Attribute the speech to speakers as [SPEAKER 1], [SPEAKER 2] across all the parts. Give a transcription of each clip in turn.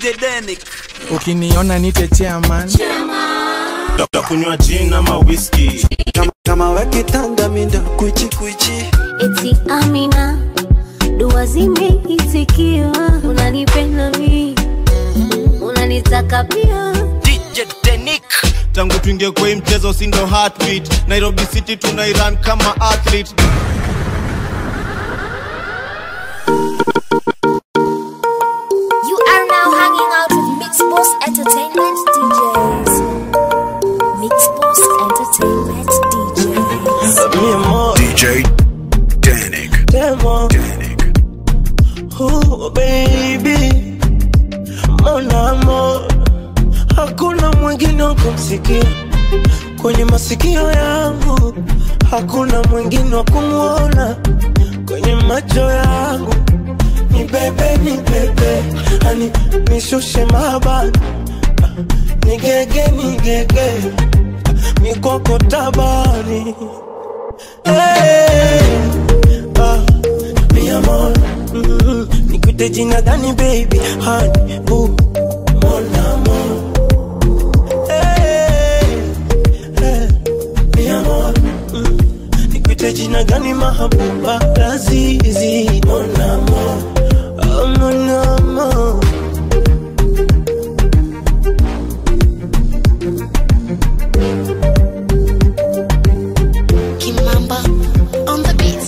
[SPEAKER 1] DJ Denick.
[SPEAKER 2] ukiniona nite chairman
[SPEAKER 3] takunywa jina ma whisky
[SPEAKER 4] kama wakitanda minda kwichi kwichi
[SPEAKER 5] eti Amina, dua zimeitikiwa, unanipenda mi, unanitaka pia
[SPEAKER 1] DJ Denick.
[SPEAKER 3] tangu tuingie kwa hii mchezo sindo heartbeat nairobi city tunairan kama athlete
[SPEAKER 5] You are now hanging out with Mixboss Entertainment DJs. Mixboss Entertainment DJs.
[SPEAKER 4] mi amor
[SPEAKER 6] DJ Danik.
[SPEAKER 4] demo
[SPEAKER 6] Danik.
[SPEAKER 4] oh baby mon amor hakuna mwingine wa kumsikia kwenye masikio yangu hakuna mwingine wa kumwona kwenye macho yangu ni bebe ni bebe ani nishushe mabani nigege nigege mikoko tabani hey, ah, mi amor mm, nikute jina gani baby hani bu mon amor hey, hey, mi amor mm, nikute jina gani mahabuba lazizi mon amor oh, mon amor
[SPEAKER 5] Kimamba on the beats.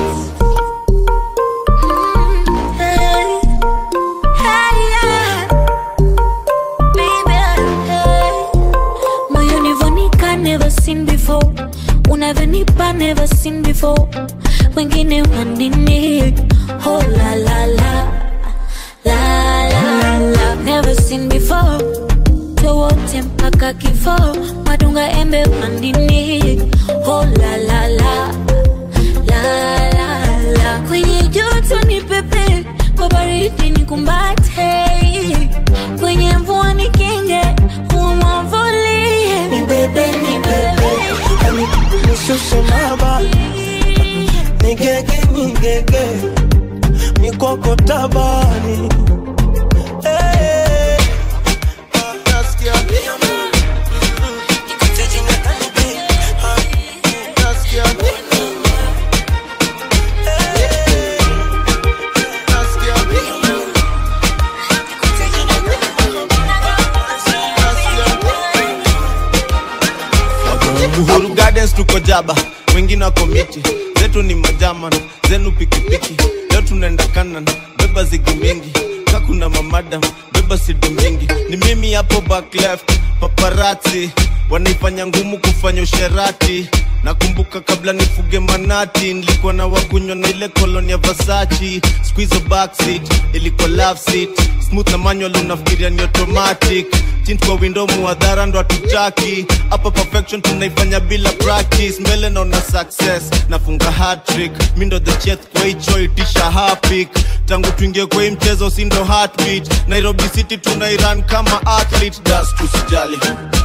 [SPEAKER 5] Hey, hey, yeah. Baby, hey. Moyoni vonika never seen before unavyonipa never seen before wengine wanini oh la la la la la la never seen before towote mpaka kifo madunga embe pandini oh la la la la la la kwenye joto ni pepe kwa baridi ni kumbate kwenye mvua ni kinge umwavulie
[SPEAKER 4] ni bebe ni bebe ani nishushe mabani nigege nigege mikoko tabani hey, nasikia nikute jina gani baby? Ah, nasikia Hey, nasikia nikute jina gani?
[SPEAKER 3] uhuru gardens tuko jaba wengine wako miti zetu ni majaman zenu pikipiki leo tunaenda kanan beba zigi mingi kakuna mamadam beba sidi mingi ni mimi hapo back left paparati wanaifanya ngumu kufanya usherati nakumbuka kabla nifuge manati nilikuwa na wakunywa na ile koloni ya vasachi squizo backseat ilikuwa love seat smooth na manual unafikiria ni automatic tint kwa window muadhara ndo hatutaki hapa perfection tunaifanya bila practice mbele naona success nafunga hat-trick mi ndo the chef kwa hicho itisha hapik tangu tuingie kwa hii mchezo sindo heartbeat nairobi city tunairan kama athlete das tusijali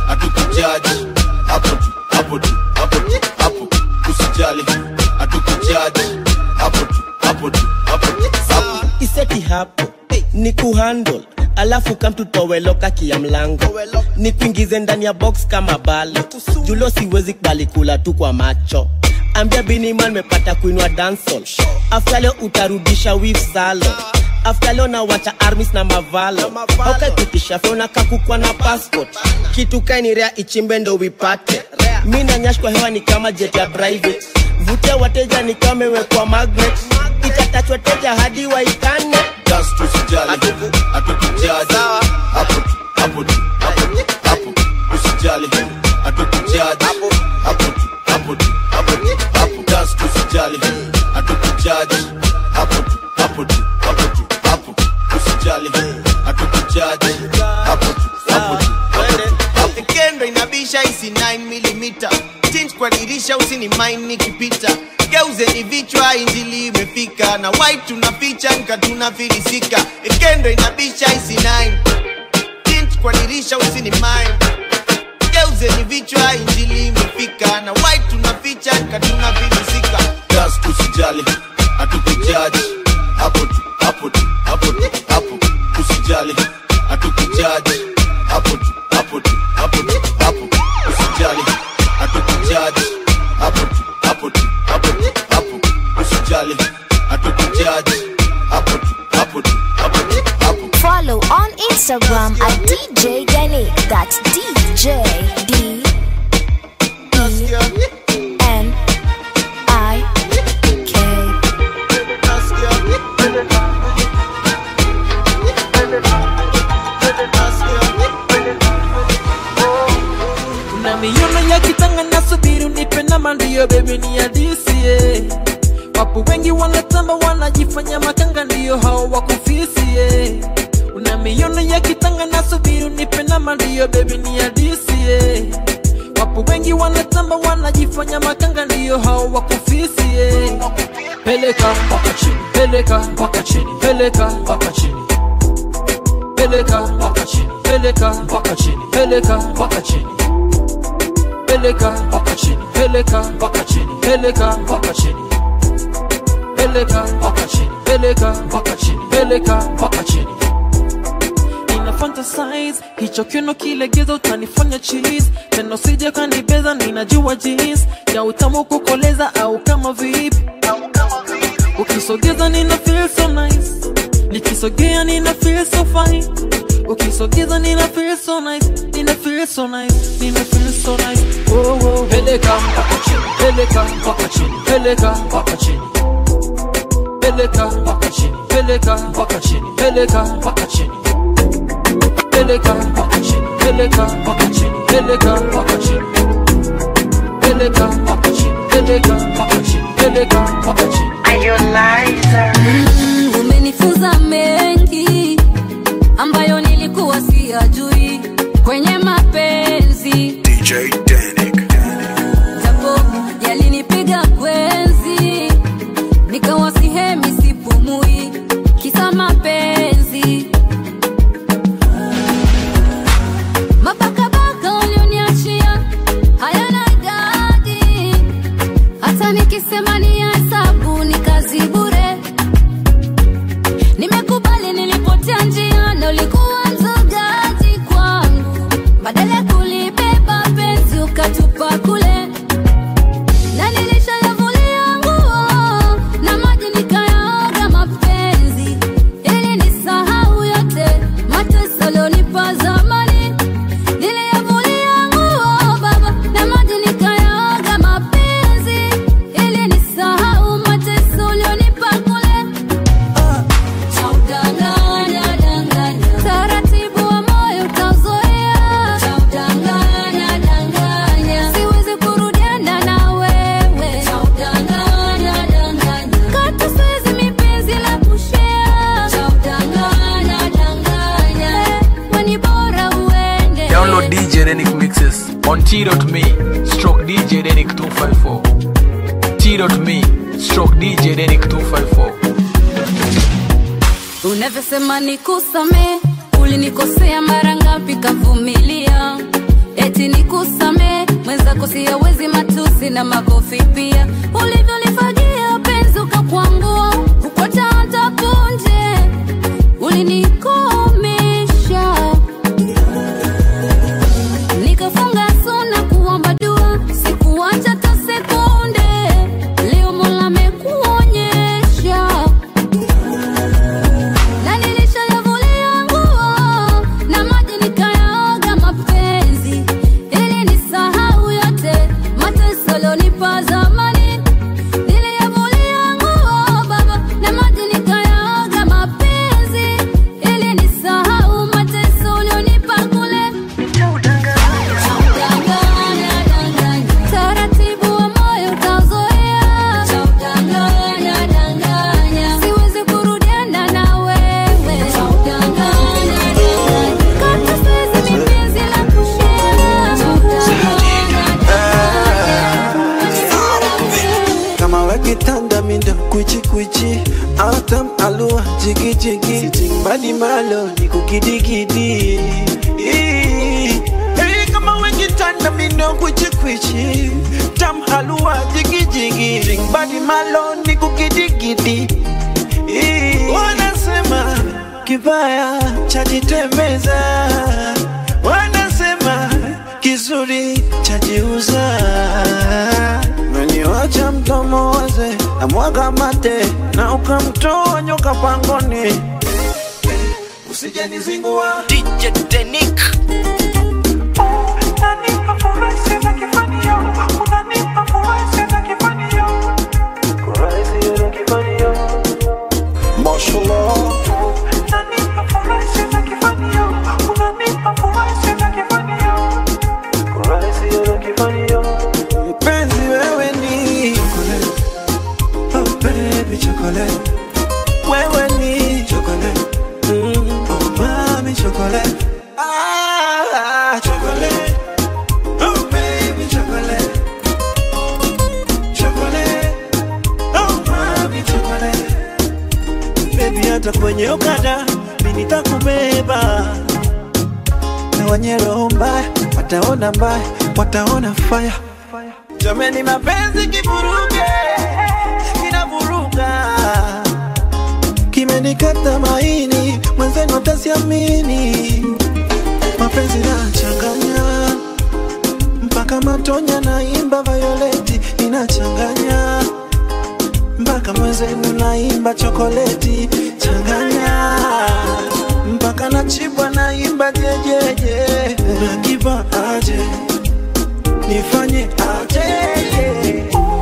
[SPEAKER 3] hatukujaji hapo tu hapo tu hapo tu hapo usijali hatukujaji hapo tu hapo tu hapo tu hapo
[SPEAKER 7] iseti hapo ni kuhandle alafu kamtutoweloka kia mlango ni kuingize ndani ya box kama balo julo siwezi kubali kula tu kwa macho ambia biniman mepata kuinua dansol afta leo utarudisha wif salo afta leo nawacha armis na mavalo aukapitisha feona kakukwa na passport kitu kainirea ichimbe ndo wipate mi nanyash kwa hewa ni kama jet ya private vutia wateja ni kama imewekwa magnet itatachwa teja hadi waikane
[SPEAKER 3] just usijali hatukujaji hapo tu hapo tu hapo tu hapo usijali hatukujaji hapo tu hapo tu hapo tu hapo just usijali hatukujaji hapo tu hapo tu hapo tu hapo usijali hatukujaji hapo tu hapo tu hapo tu hapo
[SPEAKER 8] kendo inabisha isi 9 mm tint kwa dirisha usini mine nikipita geuzeni vichwa injili imefika na white tunaficha nka tunafilisika kendo inabisha isi 9 tint kwa dirisha usini mine geuzeni vichwa injili imefika na white tunaficha nka tunafilisika
[SPEAKER 3] just usijali hatukujaji hapo tu hapo tu hapo tu hapo usijali hatukujaji hapo tu hapo tu hapo tu hapo usijali hatukujaji hapo tu hapo tu hapo tu hapo usijali hatukujaji hapo tu hapo tu hapo tu hapo
[SPEAKER 1] Follow on Instagram at DJ Denik. That's DJ D E N I K.
[SPEAKER 9] na miono ya kitanga nasubiri unipe namba ndiyo bebi ni hadisie wapo wengi wanatamba wanajifanya makanga ndiyo hao wakufisie una miono ya kitanga nasubiri unipe namba ndiyo bebi ni hadisie wapo wengi wanatamba wanajifanya makanga ndiyo hao wakufisie peleka mpaka chini peleka mpaka chini peleka mpaka chini peleka mpaka chini peleka mpaka chini peleka mpaka chini peleka mpaka chini peleka mpaka chini peleka mpaka chini peleka mpaka chini peleka mpaka chini peleka mpaka chini nina fantasize hicho kiuno kilegeza utanifanya cheese tena usije kanibeza ninajua jeans ya utamu kukoleza au kama vipi ukisogeza nina feel so nice nikisogea nina feel so fine ukisogeza nina feel so nice nina feel so nice nina feel so nice oh, oh. peleka mpaka chini peleka mpaka chini peleka mpaka chini peleka mpaka chini peleka mpaka chini peleka mpaka chini peleka mpaka chini peleka mpaka chini peleka mpaka chini peleka mpaka chini peleka mpaka chini peleka mpaka chini
[SPEAKER 5] Mm, umenifunza mengi ambayo nilikuwa siyajui kwenye mapenzi
[SPEAKER 6] DJ Danik.
[SPEAKER 5] japo yalinipiga kwenzi nikawa sihemi sipumui kisa mapenzi mabakabaka ulioniachia hayana idadi hata nikisema ni hesabu ni kazi bure nimekubali nilipotea njia na ulikuwa mzogaji kwangu badala ya kulibeba penzi ukatupa kule na nilishayavulia nguo na maji nikayaoga mapenzi ili nisahau yote mateso lionipa zamani niliyavulia nguo baba na maji nikayaoga mapenzi ili nisahau mateso ulionipa kule Chaudanganya, danganya. Taratibu wa moyo utazoea. Chaudanganya, danganya. Siwezi kurudiana na wewe. Chaudanganya, danganya. Kata siwezi mipenzi la kushare. Chaudanganya, danganya. We ni bora uende.
[SPEAKER 2] Download DJ Denik mixes on T.me stroke DJ Denik 254. T.me stroke DJ Denik 254.
[SPEAKER 5] unavyosema nikusame ulinikosea mara ngapi kavumilia eti nikusame mwenzako siyawezi matusi na makofi pia ulivyonifagia penzi ukakwangua kukwata hata punje ulinikomesha nikafunga suna kuomba dua sikuacha hata sekunde leo mola amekuonyesha na nilishayavulia nguo na maji nikayaoga mapenzi ili nisahau yote mateso lionipa zamani niliyavulia nguo baba na maji nikayaoga mapenzi ili nisahau mateso ulionipa kule Chaudanganya, danganya. Taratibu wa moyo utazoea. Chaudanganya, danganya. Siwezi kurudiana na wewe. Chaudanganya, danganya. Kata siwezi mipenzi la kushare. Chaudanganya, danganya.
[SPEAKER 4] kama wakitanda mindo kwichi kwichi autam alua jigi jigi badi malo ni kukidigidi Ii. Hey, kama wakitanda mindo kwichi kwichi tam halua jigi jigi badi malo ni kukidigidi Ii. wanasema kibaya chajitembeza, wanasema kizuri chajiuza. Meniwacha mdomo waze na mwaga mate na ukamtoa nyoka pangoni, usijenizingua
[SPEAKER 10] DJ Denik
[SPEAKER 4] mpenzi wewe ni chocolate. Oh baby chocolate. Wewe ni chocolate. Mm. Oh mami chocolate. Ah, chocolate. Oh baby chocolate. Chocolate. Oh mami chocolate. Baby hata kwenye okada mimi nitakubeba na wenye roho mbaya wataona mbaya, wataona fire. Jameni, mapenzi kivuruge, kinavuruga, kimenikata maini, mwenzenu atasiamini. Mapenzi nachanganya mpaka matonya, naimba Violeti inachanganya mpaka mwenzenu naimba chokoleti changanya mpaka nachibwa naimba jejeje nakipa aje nifanye aje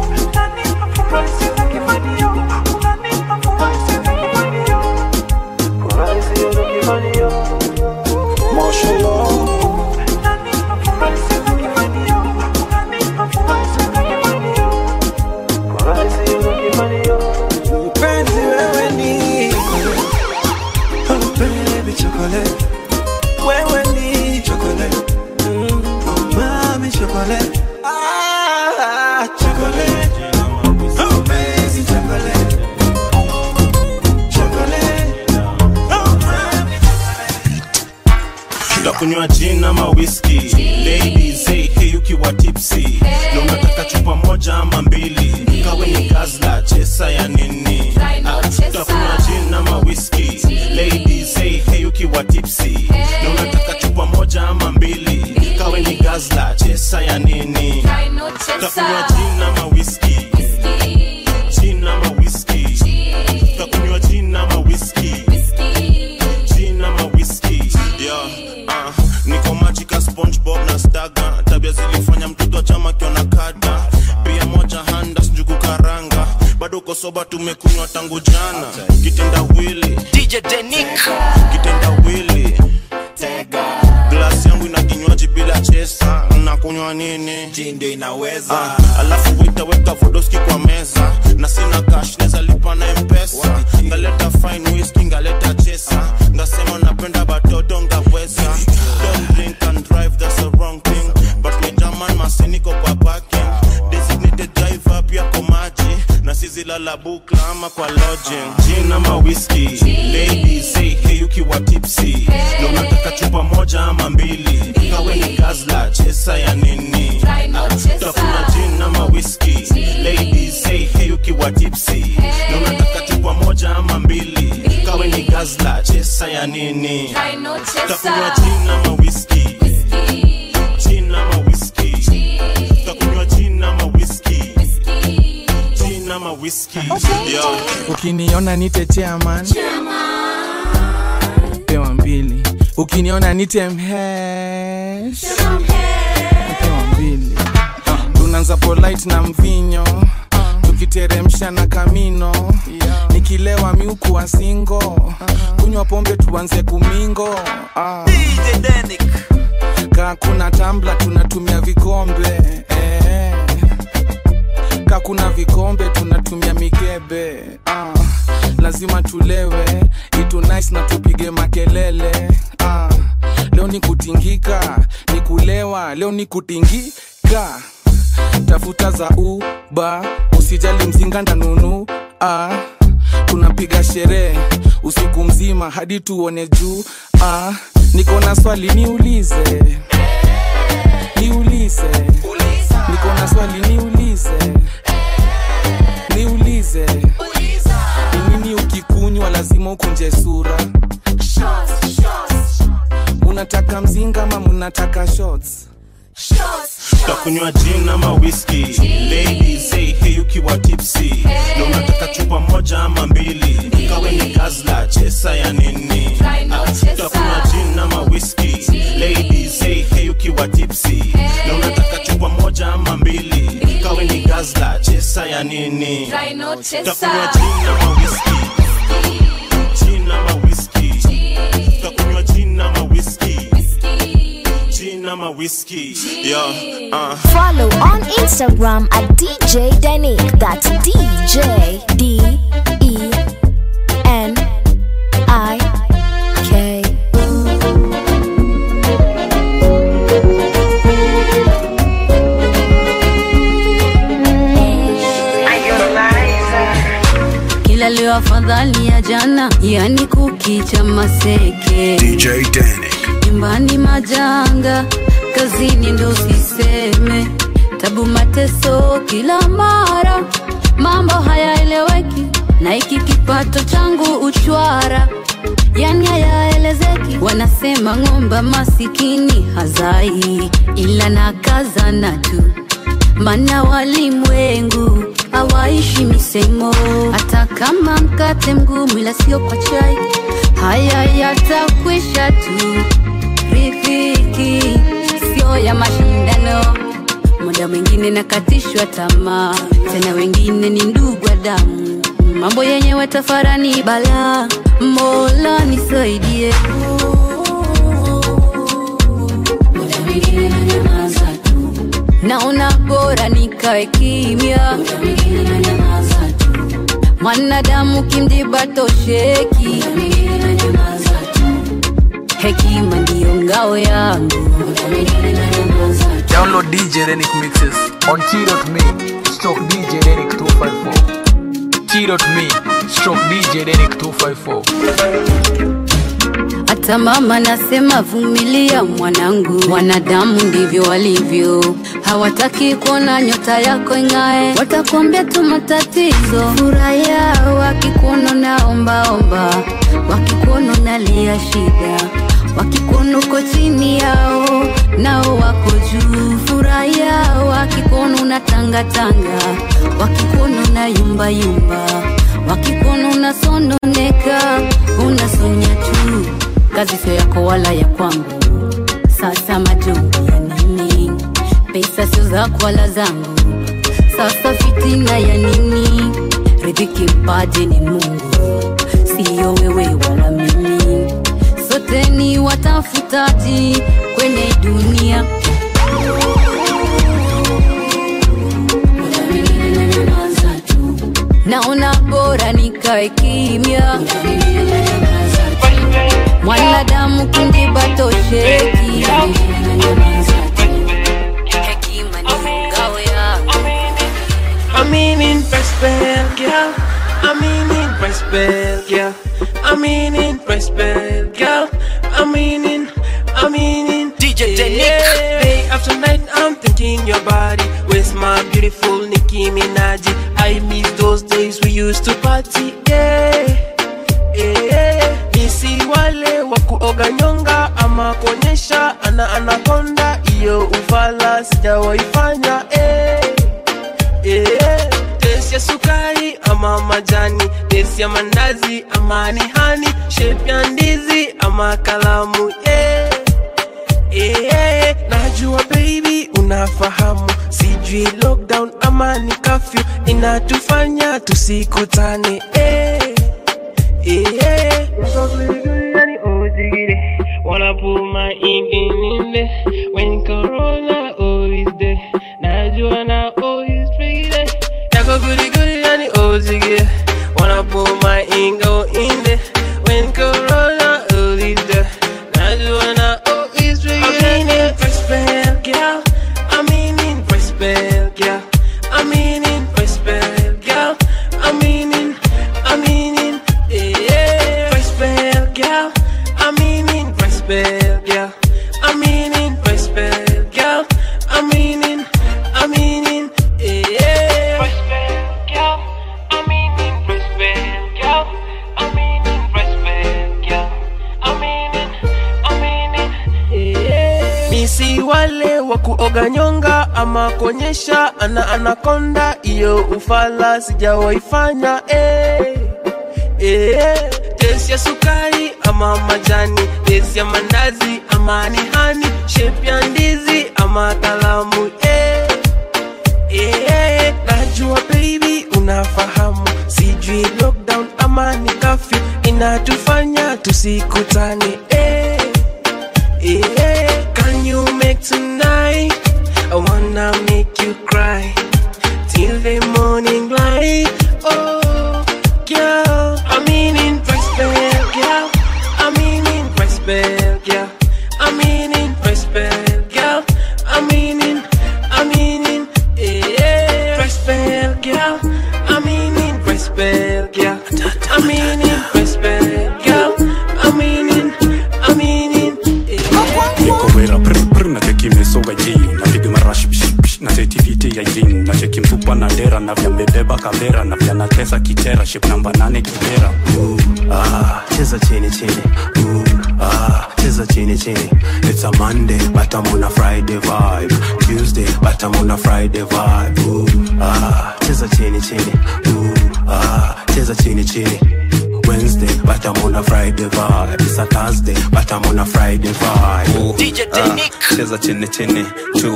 [SPEAKER 4] mpenzi wewe ni oh baby chocolate wewe ni chocolate mm. oh mami chocolate ah chocolate oh baby chocolate chocolate oh mami
[SPEAKER 11] tutakunywa gin ama whisky ladies hey, hey ukiwa tipsy na unataka chupa moja ama mbili kawe ni gazla chesa ya nini Ah, tutakunywa gin ama whisky ladies hey, hey ukiwa tipsy na unataka chupa moja ama mbili kawe ni gazla chesa ya nini tutakunywa gin ama whisky gin ama whisky tutakunywa gin ama whisky gin ama whisky yeah, uh, niko majika spongebob na staga tabia zilifanya mtoto wa chama kiona kada pia moja handa njugu karanga bado uko soba tumekunywa tangu jana kitenda wili
[SPEAKER 10] DJ Denik
[SPEAKER 11] kitenda wili glasi yangu ina kinywaji bila chesa nakunywa nini
[SPEAKER 3] ndio inaweza
[SPEAKER 11] Ah, alafu witaweka vodoski kwa meza na sina cash neza lipa na mpesa ngaleta fine whisky ngaleta chesa ngasema napenda batoto ngaweza don't drink and drive that's the wrong thing but me jaman masiniko kwa parking designated driver pia kwa maji na sizilala bukla ama kwa lodging gin ama whisky ladies say hey ukiwa tipsy na unataka chupa moja ama mbili kawe ni gazla chesa ya nini takuna gin ama whisky ladies say hey ukiwa tipsy na unataka chupa moja ama mbili kawe ni gazla chesa ya nini takuna gin ama whisky gin ama whisky takunywa gin ama whisky gin ama whisky yeah.
[SPEAKER 2] ukiniona nite chairman pewa mbili ukiniona nite mhesh pewa mbili tunaanza polite na mvinyo tukiteremsha na kamino nikilewa miukuwa singo kunywa pombe tuanze kumingo ah. kaa kuna tambla tunatumia vikombe eh. kaa kuna vikombe tunatumia mikebe ah. lazima tulewe itu nice na tupige makelele ah. leo ni kutingika ni kulewa leo ni kutingika tafuta za uba usijali mzinga ndanunu ah. tunapiga sherehe usiku mzima hadi tuone juu ah. niko na swali niulize niulize niko na swali niulize niulize ni nini ukikunywa lazima ukunje sura munataka mzinga ama munataka shots
[SPEAKER 11] takunywa gin ama whisky ladies hey, hey ukiwa tipsy na unataka chupa moja ama mbili kawe ni gazla chesa ya nini Ah, takunywa gin ama whisky ladies hey, hey ukiwa tipsy na unataka chupa moja ama mbili kawe ni gazla chesa ya nini
[SPEAKER 5] Rhino chesa.
[SPEAKER 11] takunywa gin ama whisky gin ama whisky takunywa gin ama whisky gin ama whisky yeah uh.
[SPEAKER 1] Follow on Instagram at DJ Denik. That's DJ D E N I K.
[SPEAKER 5] kila leo afadhali ya jana yani kukicha maseke
[SPEAKER 6] DJ Danik.
[SPEAKER 5] nyumbani majanga kazini ndo siseme tabu mateso kila mara mambo hayaeleweki na hiki kipato changu uchwara yani hayaelezeki wanasema ng'omba masikini hazai ila nakazana tu mana walimwengu hawaishi misemo hata kama mkate mgumu ila sio kwa chai haya yatakwisha tu rifiki sio ya mashindano muda mwingine nakatishwa tamaa tena wengine ni ndugu wa damu mambo yenyewe tafarani bala mola nisaidie muda mwingine nanyamaza tu naona bora nikae kimya muda mwingine nanyamaza tu mwanadamu kimdiba tosheki muda mwingine nanyamaza tu hekima ndiyo ngao yangu muda mwingine nanyamaza tu
[SPEAKER 12] Download DJ Renick mixes on T.me stroke DJ Renick 254. T.me stroke DJ Renick 254.
[SPEAKER 5] hata mama nasema vumilia mwanangu wanadamu ndivyo walivyo hawataki kuona nyota yako ing'ae watakuambia tu matatizo furahia wakikuona naombaomba wakikuona nalia shida wakikuona uko chini yao nao wako juu furahia wakikuona unatangatanga wakikuona una yumbayumba wakikuona unasononeka unasonya tu kazi sio yako wala ya kwangu sasa majungu ya nini pesa sio zako wala zangu sasa fitina ya nini ridhiki mpaji ni mungu siyo wewe wala mimi sote ni watafutaji kwenye dunia Muda mwingine nanyamaza tu. naona bora nikae kimya mwanadamu kindiba tosheki hekima ni ngao yangu
[SPEAKER 4] I'm in in Presbell, girl. I'm in in Presbell, girl. I'm in in Presbell, girl. I'm in in, I'm in in
[SPEAKER 10] DJ Denik.
[SPEAKER 4] Day after night, I'm thinking your body. Where's my beautiful Nicki Minaj? I miss those days we used to party. Yeah, yeah. Nisi wale wa kuoga nyonga ama kuonyesha ana anakonda, iyo ufala sijawaifanya. Eh. Yeah. Tesi ya sukari ama majani, tesi ya mandazi ama ni hani, shape ya ndizi ama kalamu yeah. Yeah. Najua baby unafahamu, sijui lockdown ama ni curfew inatufanya tusikutane yeah. Yeah. Wanna put my ink in there when Corona always there. Najua na always there. Yako goody goody yani ozige. Wanna put my ink in there when Corona always there. Najua na always there. I'm in Presbell, girl. I'm in in Presbell, girl. I'm in in Presbell, girl. I'm in in, I'm in in, yeah. Presbell, girl. I'm in in Presbell, girl. I'm in in Presbell, girl. I'm in in, I'm in in, yeah. Presbell, girl. I'm in in Presbell, girl. I'm in in Presbell, girl. I'm
[SPEAKER 13] mi si wale wa kuoga nyonga ama kuonyesha ana anakonda iyo ufala sijawaifanya eh. Eh, tesi ya sukari ama majani tesi ya mandazi ama ni hani shepu ya ndizi ama kalamu eh. Eh, najua baby unafahamu sijui lockdown ama ni kafyu inatufanya tusikutane eh. Yeah, can you make tonight? I wanna make you cry till the morning light. Oh, girl, I'm in in Presbell, girl. I'm in in Presbell, girl. I'm in in Presbell, girl. I'm in in, I'm in in, yeah, Presbell, girl. I'm in in Presbell, girl. I'm in in Presbell, girl. I'm in in, I'm in in,
[SPEAKER 14] niko wera prr prr na teki mesoga ji napiga marash psh psh na setifiti ya jin na cheki mfupa na dera na vya mbebeba kavera na vya natesa kitera ship namba nane kibera
[SPEAKER 15] Ah, cheza chini chini Ooh, ah, cheza chini chini It's a Monday but I'm on a Friday vibe Tuesday but I'm on a Friday vibe Ooh, ah, cheza chini chini Ooh, ah, cheza chini chini Wednesday but I'm on a Friday vibe It's a Thursday but I'm on a Friday vibe
[SPEAKER 10] DJ
[SPEAKER 16] Ah, cheza chini chini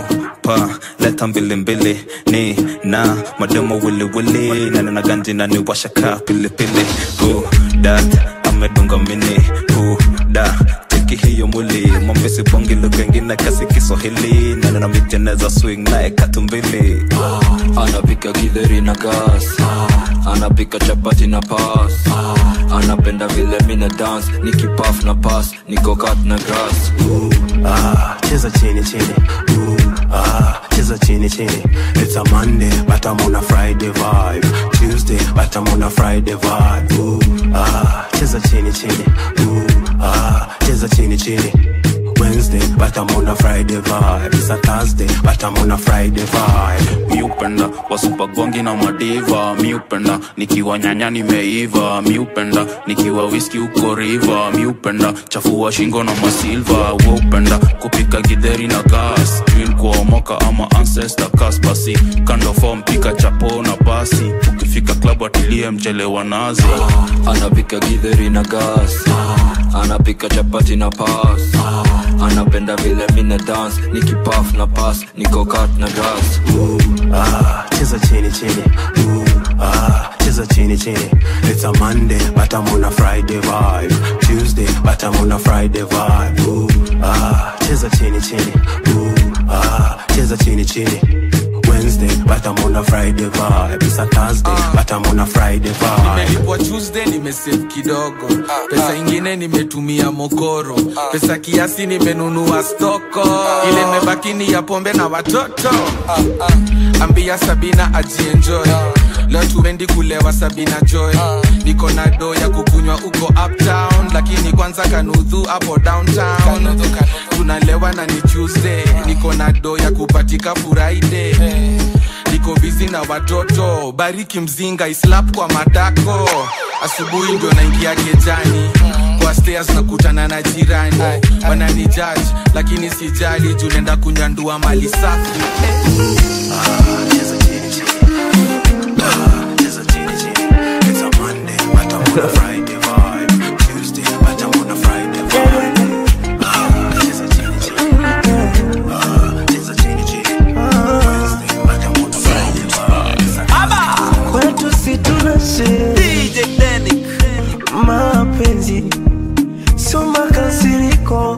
[SPEAKER 16] chupa leta mbili mbili ni na madomo wili wili nani na ganji na ni washaka pili pili Who that amedunga mini Who da cheki hiyo mwili mwambesi bongi lugha ingine kasi kiswahili nani na miteneza swing naye katu mbili
[SPEAKER 17] anapika githeri na gas anapika chapati na pas anapenda vile mina dance nikipaf na pas nikokat na grass
[SPEAKER 15] ah, cheza chini chini Ooh, ah, cheza chini chini It's a Monday but I'm on a Friday vibe Tuesday but I'm on a Friday vibe Ooh, ah, cheza chini chini Ooh, ah, cheza chini chini Wednesday but I'm on a Friday vibe It's a Thursday but I'm on a Friday vibe
[SPEAKER 14] miupenda wasupagongi na madiva miupenda nikiwa nyanya nimeiva miupenda nikiwa wiski uko riva miupenda chafua shingo na masilva waupenda kupika gidheri na gas twin kuomoka ama ancestor kas basi kando fom pika chapo na basi ukifika klabu atilie mchelewa nazi
[SPEAKER 17] anapika githeri na gas anapika chapati na pas anapenda vile mina dance nikipaf na pas nikokat na grass
[SPEAKER 15] ah, cheza chini chini Ooh, ah, cheza chini chini It's a Monday but I'm on a Friday vibe Tuesday but I'm on a Friday vibe Ooh, ah, cheza chini chini Ooh, ah, cheza chini chini Wednesday but I'm on a Friday vibe It's a Thursday but I'm on a Friday vibe
[SPEAKER 2] nimelipwa tuesday nimesave kidogo pesa ingine nimetumia mokoro pesa kiasi nimenunua stoko ile imebaki ni ya pombe na watoto ambia sabina ajienjoy leo tuendi kulewa sabina joy niko na do ya kukunywa uko uptown lakini kwanza kanudhu hapo downtown tunalewa na ni tuesday niko na do ya kupatika friday niko bizi na watoto bariki mzinga islap kwa matako asubuhi ndio naingia kejani kwa stairs nakutana na jirani wanani judge lakini sijali juu nenda kunyandua mali safi
[SPEAKER 15] It's a Monday but I'm on a Friday vibe Tuesday but I'm on a Friday vibe Ah, cheza chini chini Ah, cheza chini chini Wednesday but I'm on a Friday vibe It's a
[SPEAKER 4] kwetu si tunashe mapenzi sio makasiriko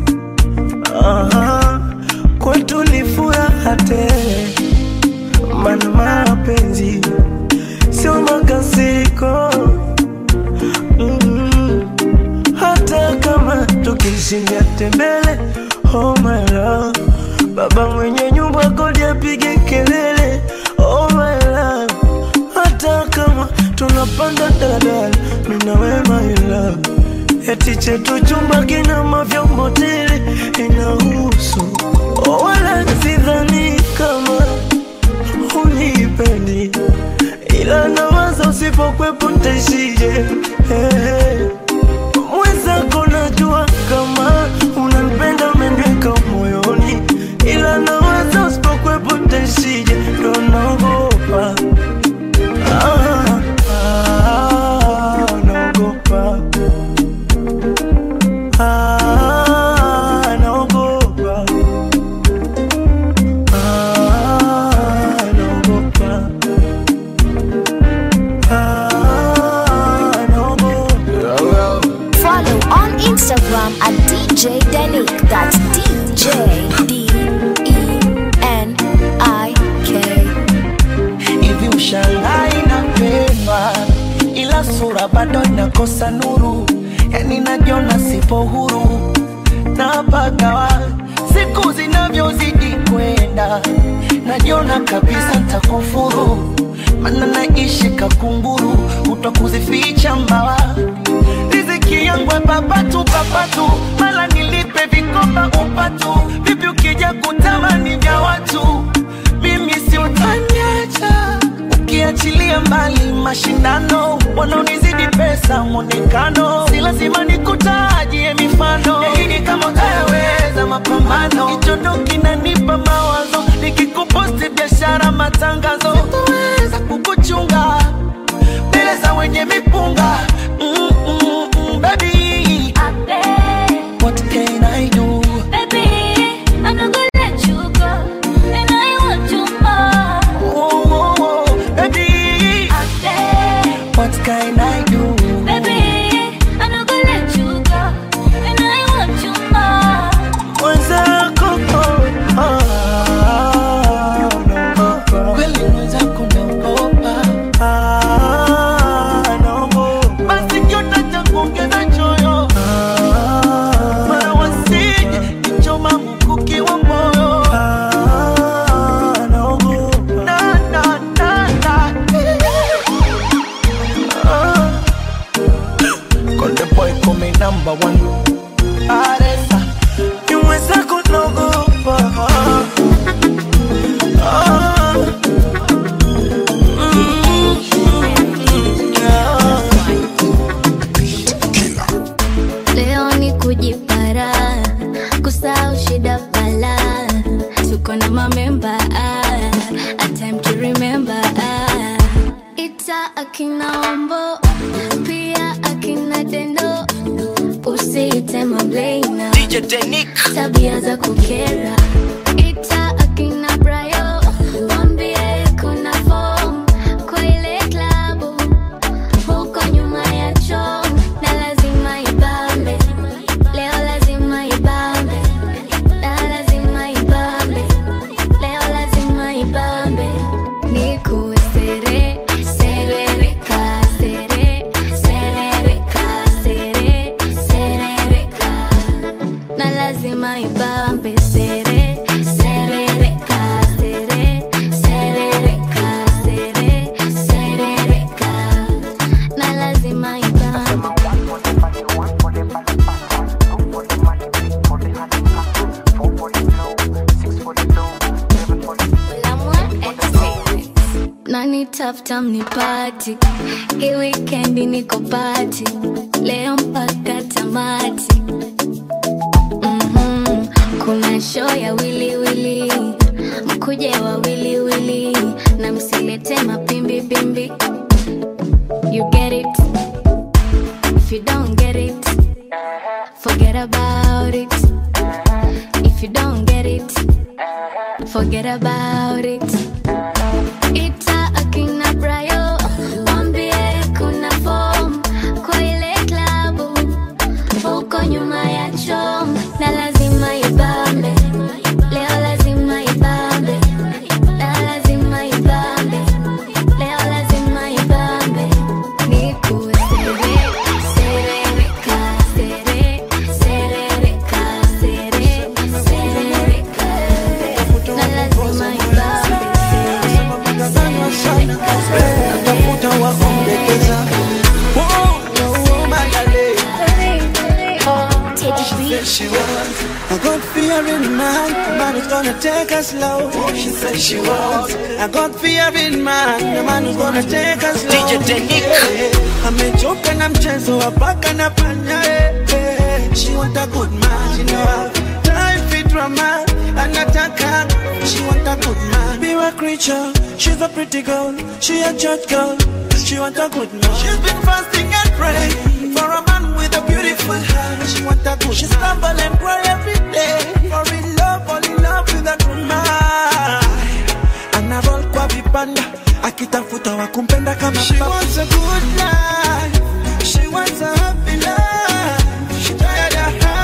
[SPEAKER 4] Aha, kwetu ni furaha tele mana mapenzi sio makasiriko mm hata kama tukishindia tembele oh my love baba mwenye nyumba kodi apige kelele oh my love hata kama tunapanda daladala mina we my love eti chetu chumba kina mavyombo tele inahusu oh, wala sidhani kama unipendi ila nawaza usipokwepo ntaishije hey. mwenzako najua kama unanipenda umeniweka moyoni
[SPEAKER 1] Instagram at DJ Denik. That's DJ D E N I K.
[SPEAKER 4] hivi ushangai napendwa ila sura bado inakosa nuru yani najiona sipo huru napagawa siku zinavyozidi kwenda najiona kabisa ntakufuru mana naishi kakunguru utakuzificha mbawa riziki yangu papatu papatu mala nilipe vikoba upatu vipi ukija kutamani vya watu mimi si utaniacha ukiachilia mbali mashindano wanaonizidi pesa mwonekano si lazima nikutajie mifano yaini kama utayaweza mapambano kichondo kinanipa mawazo nikikuposti biashara matangazo sitaweza kukuchunga mbele za wenye mipunga mm, mm, mm, baby What can I do? Oh, oh, oh, baby. What can I do? Mwenzako, oh, ah, kweli mwenzako naogopa. Ah, naogopa. Basi kiota cha kuongeza choyo. Ah, mara wasije kichoma mkuki wa moyo. Ah, naogopa. Na, na, na, na. Ah. Konde boy kumi number one Aresa Niweza kunogopa Ah. Mm. Yeah.
[SPEAKER 5] leo ni kujipara kusahau shida bala tuko na mamemba ah, a time to remember ah. ita akina ombo pia akina dendo usiite mableina tabia za kukera ita akina brayo wambie kuna fom kwa ile klabu huko nyuma ya choo na lazima ibambe leo lazima ibambe na lazima ibambe leo lazima ibambe niku sere serereka sere serereka sere serereka na lazima ibambe sere serereka sere serereka sere serereka na lazima ibambe nani tafuta mnipati hii wikendi niko pati leo mpaka tamati mm-hmm. kuna show ya wiliwili mkuje wa wiliwili na msilete mapimbibimbi you get it if you don't get it forget about it if you don't get it forget about it ita akina brayo wambie kuna fom kwa ile klabu huko nyuma ya chom na lazima ibambe leo lazima ibambe na lazima ibambe leo lazima ibambe niku sere serereka sere serereka sere serereka na lazima ibambe
[SPEAKER 4] Natafuta wa kumdekeza Oh, oh, Magale. She said she was a God fearing man, the man who's gonna take us slow. She said she was a God fearing man, the man who's gonna take us slow.
[SPEAKER 10] DJ Denik.
[SPEAKER 4] Yeah, amechoka na mchezo wa paka na panya. eh, eh. She want a good man, she know how time fit drama. Anataka, she want a good man. Be a creature, she's a pretty girl, she a church girl. She want a good man. She's been fasting and praying for a man with a beautiful heart. She want a good. She stumble and cry every day for in love, fall in love with a good man. Anavol kwa vipanda, akitafuta wa kumpenda kama She wants a good life. She wants a happy life. She tired of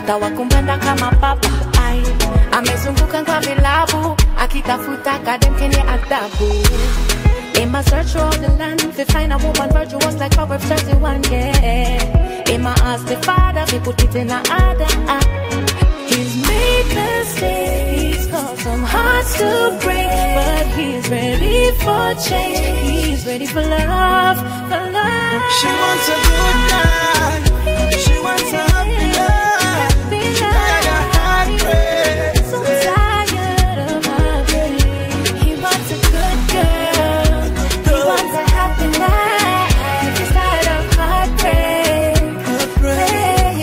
[SPEAKER 18] anatafuta wakumpenda kama baba ai amezunguka kwa vilabu akitafuta kadem kenye adabu In my search for all the land, to find a woman virtuous like Proverbs 31, yeah. In my ask the Father, we put it in a order. ah. He's made mistakes, caused some hearts to break, but he's ready for change. He's ready for love, for love.
[SPEAKER 4] She wants a good life. She wants a happy life. She tired of heartbreak.
[SPEAKER 18] So tired of heartbreak. He wants a good girl. He wants a happy life. He's tired of heartbreak. Heartbreak.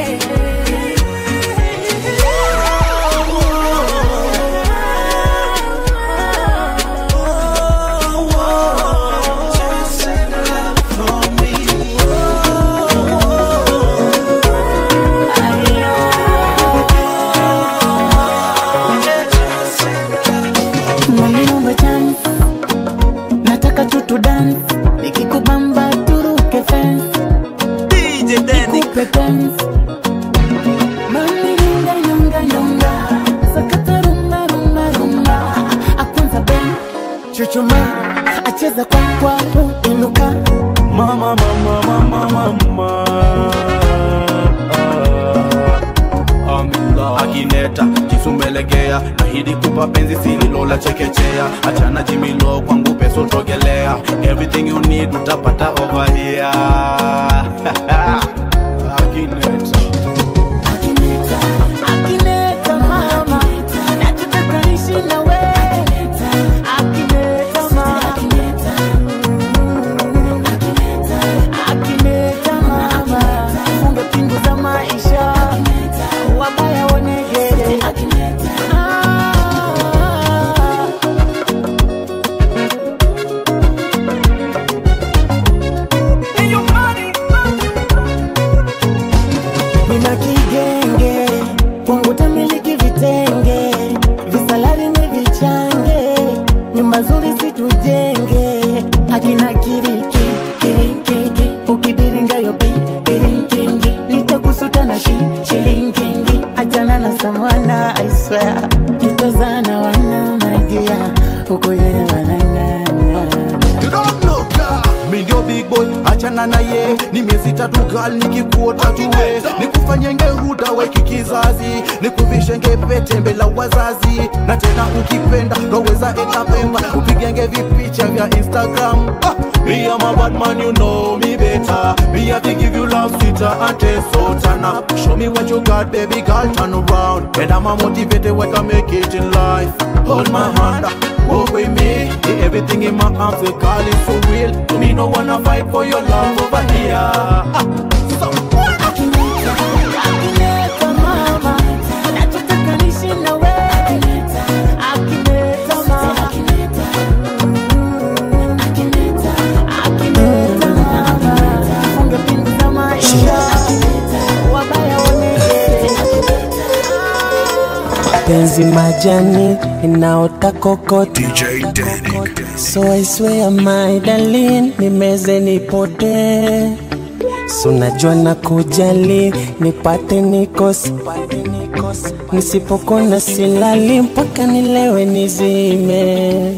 [SPEAKER 19] Mwalimu chance nataka tu tu dance nikikubamba turuke fence nikupe dance Mami ringa nyonga nyonga sakata rumba rumba rumba akwanza ben chuchuma acheza kwa kwapo inuka
[SPEAKER 3] mama mama mama mama akineta kisumelegea nahidi kupa penzi sililola chekechea achana jimilo kwangu peso togelea everything you need utapata over here akineta
[SPEAKER 19] akineta mama nachotaka nishi na we akineta mama akineta mama funge pingu za maisha wabaya wanegere nina kigenge kwangu tamiliki vitenge visalari ni vichange nyumba nzuri situjenge akina kiriki kirikiki ukibiringayo pirinkiki nitakusuta na shi shilingingi achana na samwana aiswea tutozana wana magia huko yeye wanang'ang'a
[SPEAKER 3] You don't know God. Mi ndio big boy, achana na ye ni miezi tatu gal nikikuota tuwe nikufanyenge huda weki kizazi nikuvishenge pete mbele ya wazazi na tena ukipenda ndoweza enda pemba upigenge vipicha vya instagram ah, me am a bad man you know me better me have to give you love sweeter and taste so turn up show me what you got baby girl turn around and I'm a motivated way to make it in life hold my hand walk with me everything in my arms they call it so real to me no wanna fight for your love over here ah, so,
[SPEAKER 19] akineta mama nachotaka nishi na we akineta mama akineta mama funge pingu za maisha wabaya wanegere
[SPEAKER 13] penzi majani inaota kokoti so I swear my darling nimeze nipote sunajua na kujali nipate nikosi nisipokona silali mpaka nilewe nizime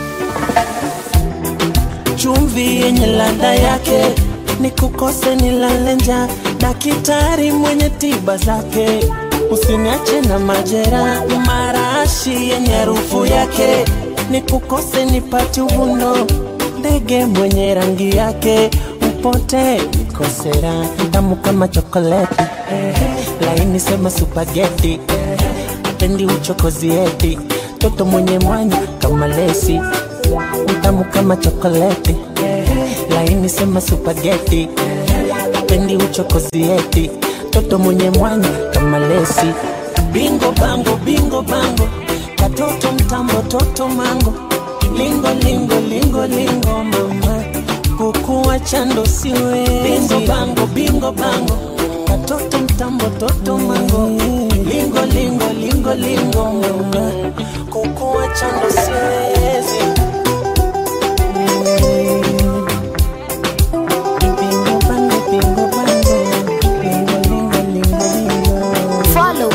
[SPEAKER 13] chumvi yenye ladha yake nikukose nilale njaa dakitari mwenye tiba zake usiniache na majera marashi yenye harufu yake nikukose nipate uvundo ndege mwenye rangi yake upote nikosera tamu kama chokoleti laini sema supageti pendi uchokozi eti toto mwenye mwanya kama lesi mtamu kama chokoleti laini sema supageti pendi uchokozi eti toto mwenye mwanya kama lesi bingo bango bingo bango katoto mtambo toto mango lingo lingo lingo lingo mama kukuwa chando siwe bingo bango bingo bango katoto mtambo toto mango lingo lingo lingo lingo mama kukuwa chando siwezi
[SPEAKER 1] Follow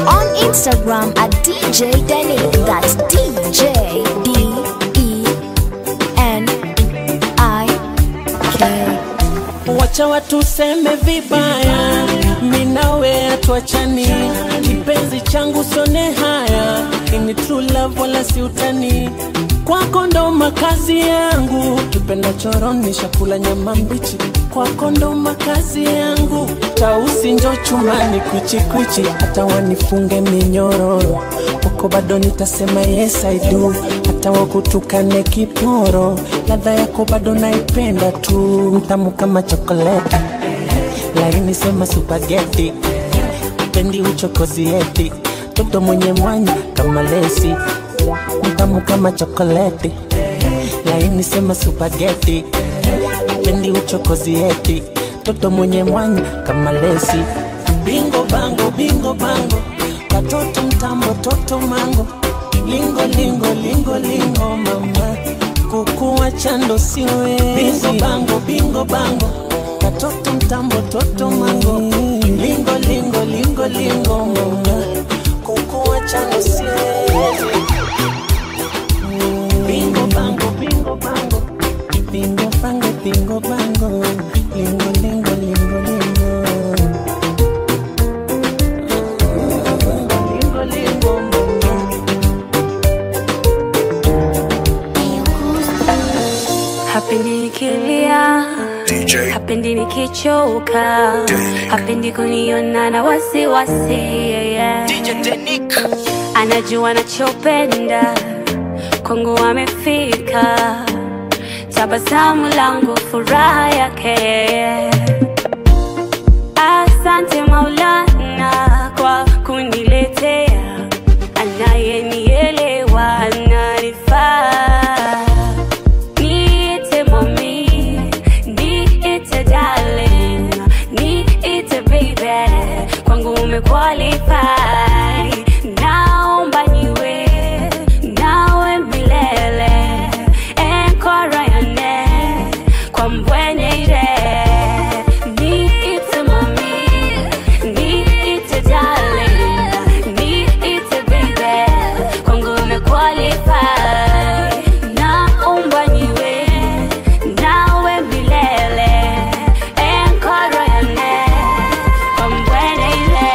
[SPEAKER 4] acha watu seme vibaya minawe atuachani kipenzi changu sone haya ini true love wala si utani kwako ndo makazi yangu kipenda choroni shakula nyama mbichi kwako ndo makazi yangu tausi njo chumani kwichikwichi hata wanifunge minyororo wako bado nitasema yes I do hata wakutukane kiporo ladha yako bado naipenda tu mtamu kama chokoleti laini sema supageti pendi uchokozi eti toto mwenye mwanya kama lesi mtamu kama chokoleti laini sema supageti pendi uchokozi eti toto mwenye mwanya kama lesi bingo bango bingo bango katoto mtambo toto mango lingo lingo lingo lingo mama kukuwa chando siwe bingo bango bingo bango katoto mtambo toto mango lingo lingo lingo lingo mama kukuwa chando siwe bingo bango bingo bango bingo bango bingo bango lingo lingo lingo lingo lingo lingo
[SPEAKER 20] hapendi nikilia
[SPEAKER 6] DJ
[SPEAKER 20] hapendi nikichoka hapendi kuniona na wasiwasi yeah. anajua nachopenda kwangu amefika tabasamu langu furaha yake asante maulana kwa kuniletea anayenielewa ananifaa niite mami niite darling niite baby kwangu umequalify naomba niwe nawe milele enkorayane kwa mbwenyeire niite mami niite darling niite baby kwangu umequalify naomba niwe nawe milele enkorayane kwa mbwenyeire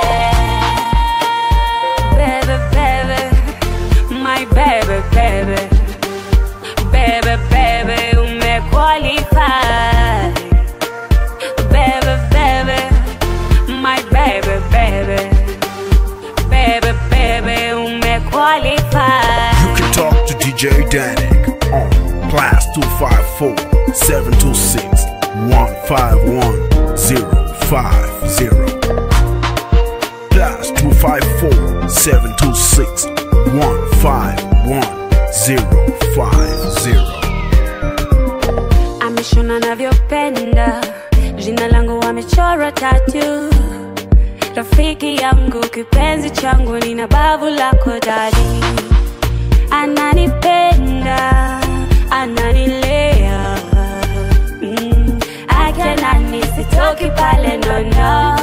[SPEAKER 20] baby baby my baby baby baby baby umequalify baby baby my baby baby baby baby umequalify
[SPEAKER 6] You can talk to DJ Danik on plus 254 726 151 plus 254 726 151
[SPEAKER 20] ameshona navyopenda jina langu amechora tatu rafiki yangu kipenzi changu nina bavu lako dadi ananipenda ananilea mm, akenani sitoki pale nono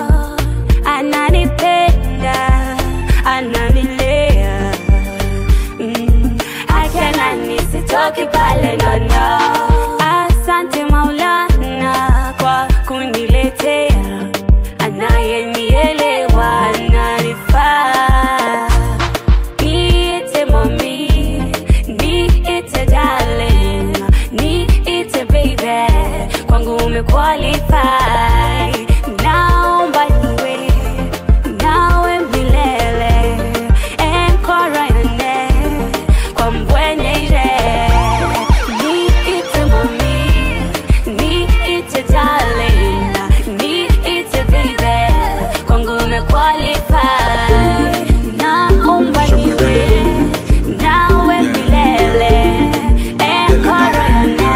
[SPEAKER 20] ananipenda ananilea mm, akenani sitoki pale nono asante maulana kwa kuniletea anayenielewa ananifaa niite mami niite darling niite baby kwangu umequalify naomba niwe nawe milele enkorayane kwa mbwenyeire niite mami niite darling niite baby kwangu umequalify naomba niwe nawe milele enkorayane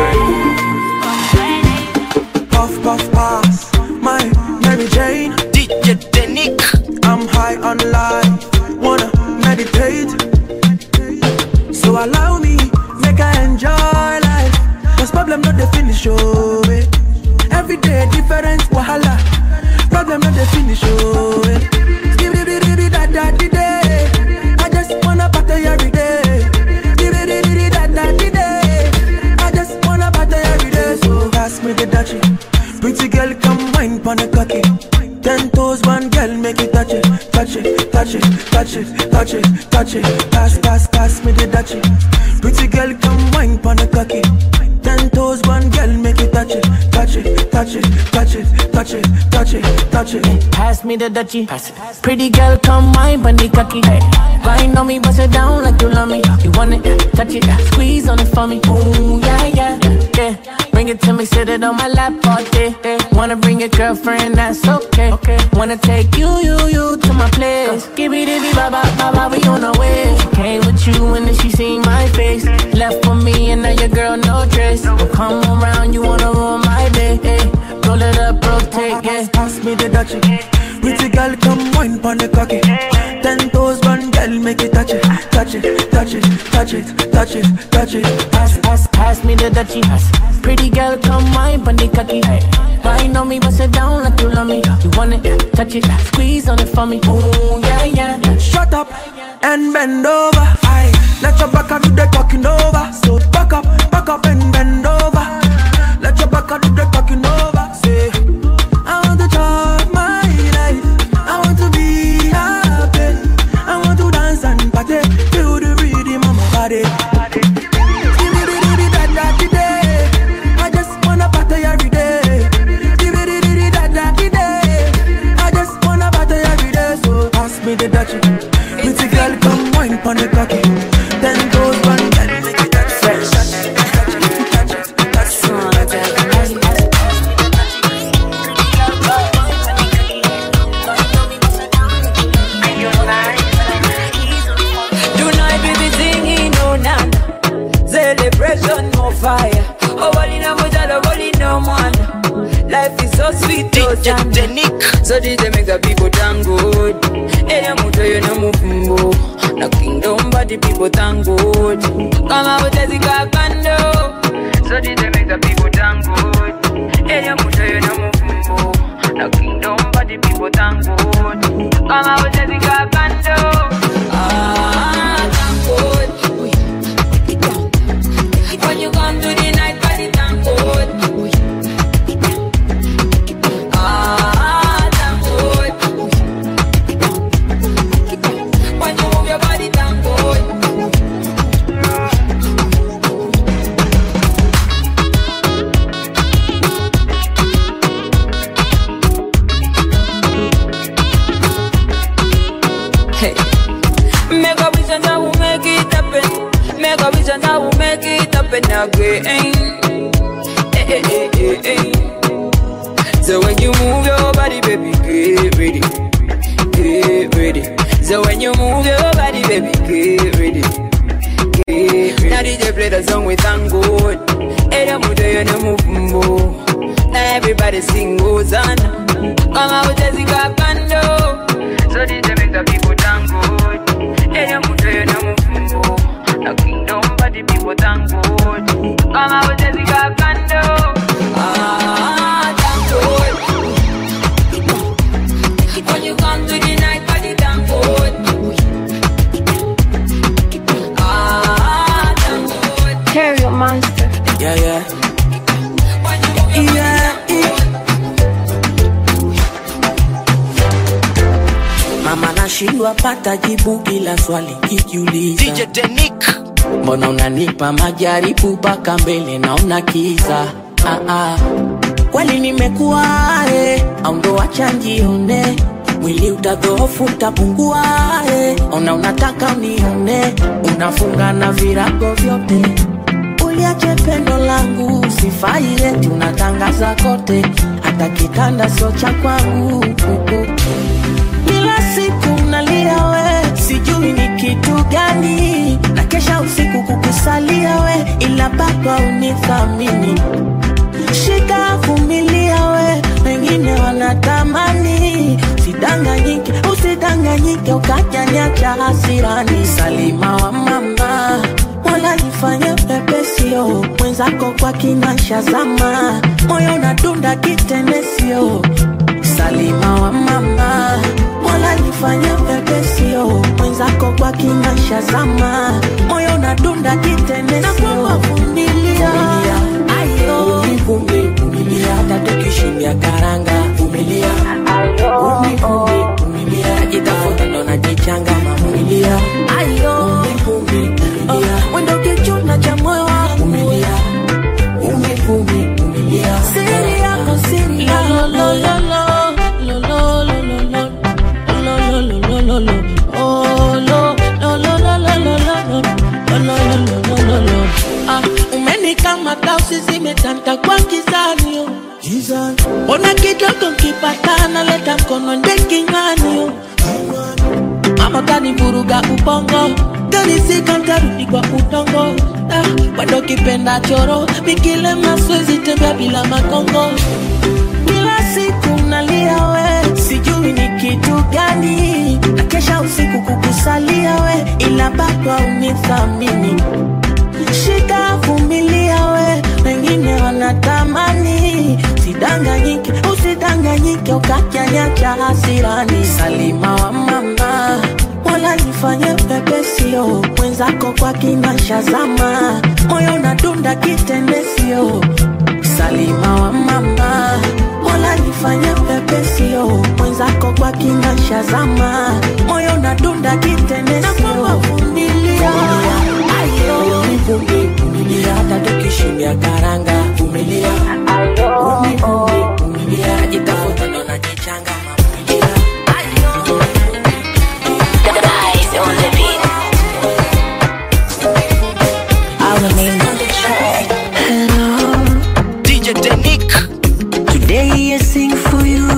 [SPEAKER 4] Puff, puff, pass. My Mary Jane. DJ Denick. I'm high on life. Wanna meditate. So allow me, make I enjoy life. Cause problem not the finish, oh. eh. Every day different wahala. Problem not the finish, oh. eh. Skibidi da da di day. I just wanna party every day. Skibidi da da di day. I just wanna party every day. So pass me the dutchie. Pretty girl, come it, touch it, touch it, touch it. Pass, pass, pass me the touch it. Pretty girl, come wine pon the cocky. Ten toes, one girl, make it touch it, touch it, touch it, touch it, touch it, touch it, touch it.
[SPEAKER 9] Pass me the dutchie. Pretty girl, come wine bunny cocky. Grind on me, bust it down like you love me. You want it, touch it, squeeze on it for me. Ooh, yeah, yeah, yeah. Bring it to me, sit it on my lap all day. eh. Wanna bring your girlfriend, that's okay. okay. Wanna take you, you, you to my place. Give me the ba ba ba ba, we on our way. She came with you and then she seen my face. Left for me and now your girl no trace. Don't come around, you wanna ruin my day. eh. Roll it up, rotate, yeah.
[SPEAKER 4] Pass me the dutchie. Pretty girl, come wine pon the cocky. Ten toes, one girl, make it touch it, touch it, touch it, touch it, touch it, touch it.
[SPEAKER 9] Pass, pass, pass me the dutchie. Pretty girl, come wine bunny cocky. Wine on me, bust it down like you love me. You want it, touch it, squeeze on it for me. Ooh, yeah, yeah.
[SPEAKER 4] Shut up and bend over. Aye, let your back do the talking over. So back up, back up and bend over. Let your back do the talking over. Say, I want to chop my life. I want to be happy. I want to dance and party. Feel the rhythm of my body. Give me the the da da da day. I just wanna party every day. Give me the the da da da day. I just wanna party every day. So pass me the dutchie. Pretty girl, come wine pon the cocky. Ten toes, one girl, make it touch fresh.
[SPEAKER 21] Tonight we be singing no none Celebration no fire Oh wali na moja la wali no man Life is so sweet oh jam So did they make the people thank good Enya muto yo na mufumbo Na kingdom but the people thank good Kama utezi kakando So did they make the people thank good Enya muto yo na mufumbo Na kingdom but the people thank good Kama utezi kakando Ah, thank good When you come to the night party, thank God. Ah, thank God. When you move your body, thank God. Hey. Make a vision that will make it happen. Make a vision that will make it happen again. Eh, eh, eh, eh, eh. So when you move your body, baby, get ready, get ready. So when you move your body, baby, get ready, get ready. Now DJ play the song with thank God. Era muda yo na mufumbo. Now everybody sing Hosanna. Kama utazika kando. So DJ make the people thank God. Era muda yo na mufumbo. Na kingdom but the people thank God. Kama utazika kando. Ah, thank God. When you come to the night party, thank God. Ah, thank God.
[SPEAKER 18] Carry your monster.
[SPEAKER 4] Yeah, yeah. Yeah, yeah. Mama nashindwa pata jibu kila swali kijiuliza. DJ Denik. Mbona unanipa majaribu mpaka mbele naona kiza? Ah, ah. Kweli nimekuwa eh, au ndo wacha njione mwili utadhoofu utapungua eh. Ona unataka unione, unafunga na virago vyote uliache pendo langu sifai eti unatangaza kote hata kitanda sio cha kwangu kila siku nalia we sijui ni kitu gani na kesha usiku kukusalia we ila bado unithamini shika vumilia we wengine wanatamani sidanganyike usidanganyike ukajanyacha hasirani salima wa mama wala nifanye pepesio mwenzako kwa kinasha zama moyo nadunda kitenesio salima wa mama wala nifanye pepesio mwenzako kwa kinasha zama moyo nadunda kitenesio vumilia ayo vumilia hata tukishindia karanga vumilia vumilia najitafuta ndo najichanga matausi zimetanta kwa kizanio ona kidogo nkipatana leta mkono nde kinywani mama kanivuruga ubongo kanisika ntarudi kwa udongo ah, bado kipenda choro mikile maswezi tembea bila makongo kila siku nalia we sijui ni kitu gani kesha usiku kukusalia we ila bado unithamini shika vumilia we wengine wanatamani sidanganyike usidanganyike ukajanyacha hasirani salima wa mama wala nifanye pepesio mwenzako kwa kinashazama moyo nadunda kitendesio salima wa mama mola nifanye pepesio mwenzako kwa kinashazama moyo nadunda kitendesio vumilia ayo vumilia hata tukishindia karanga vumilia Vumi, vumi, vumilia najitafuta ndo najichanga
[SPEAKER 7] DJ Denik.
[SPEAKER 19] Today I sing for you,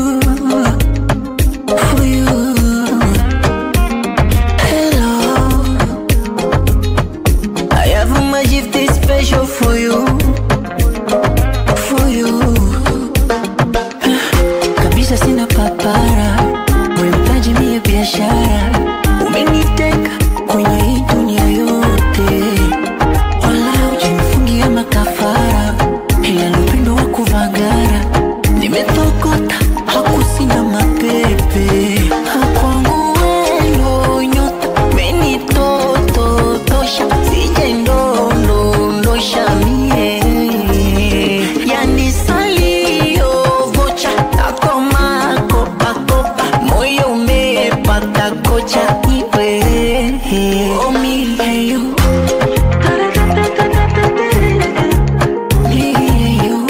[SPEAKER 19] for you. Hello, I have my gift is special for you, for you. Kabisa sina papara, mwemtaji mie biashara, umeniteka kwenye hii dunia yote, wala ujinifungia makafara, ila ni upendo wa kuvagara nimetokota hakusina mapepe hakwangu wendo nyota menitototosha sije ndondondosha mie yani salio vocha takomakopakopa moyo umepata kocha iwe omileyo Mileyo.